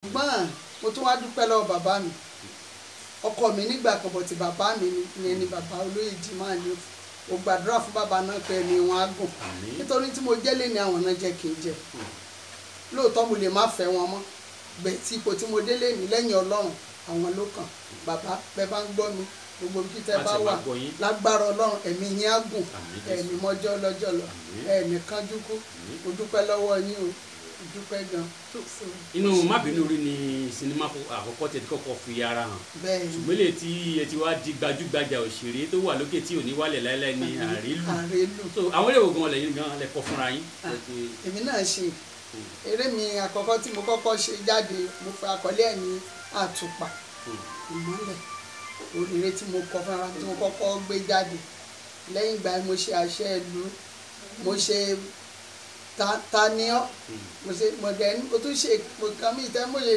ṣùgbọ́n mo tún wá dúpẹ́ lọ́wọ́ bàbá mi ọkọ mi nígbà kan bọ̀ tí bàbá mi ni ìyẹn ni bàbá olóyè jimá ni mo gbàdúrà fún bàbá náà pé ẹni wọn á gùn Àmín. nítorí tí mo jẹ́lé ni àwọn náà jẹ́ kí n jẹ lóòótọ́ mo lè má fẹ́ wọn mọ́ bẹ́ẹ̀ tí ipò tí mo délé ní lẹ́yìn ọlọ́run àwọn ló kàn bàbá bẹ́ẹ̀ bá ń gbọ́ mi gbogbo bí tẹ́ Láti bá máa wà gbọ́ yín. lágbára ọlọ́run ẹ̀mí yín á gùn Àmín Jésù. ẹ̀mí mọ́jọ́ lọ́jọ́ lọ Àmín. ẹ̀mí kánjú kú Àmín. mo dúpẹ́ lọ́wọ́ yín o mo dúpẹ́ gan inú mábìínú rí ni sinimá kọ- àkọ́kọ́ tẹ̀ tí kọ́kọ́ fi ara hàn bẹ́ẹ̀ ni ṣùgbọ́n lè tí ẹ ti wá di gbajúgbajà òṣèré tó wà lókè tí ò ní wálẹ̀ láéláé ní àrílù àrélù so àwọn eré ògùn ọ̀lẹ́yìn gan lẹ́kọ̀ fúnra yín Ah. Ẹ ti- èmi náà ṣe eré mi àkọ́kọ́ tí mo kọ́kọ́ ṣe jáde mo fi àkọlé ẹ̀ ní àtùpà ìmọ́lẹ̀ òrèrè tí mo kọ fúnra mi tí mo kọ́kọ́ gbé jáde lẹ́yìn ìgbà yẹn mo ṣe àṣẹ ìlú mo ṣe ta- taniọ́ mo ṣe mo dẹ̀ mo tún ṣe mo kàn mí ìtẹ́ mo ṣe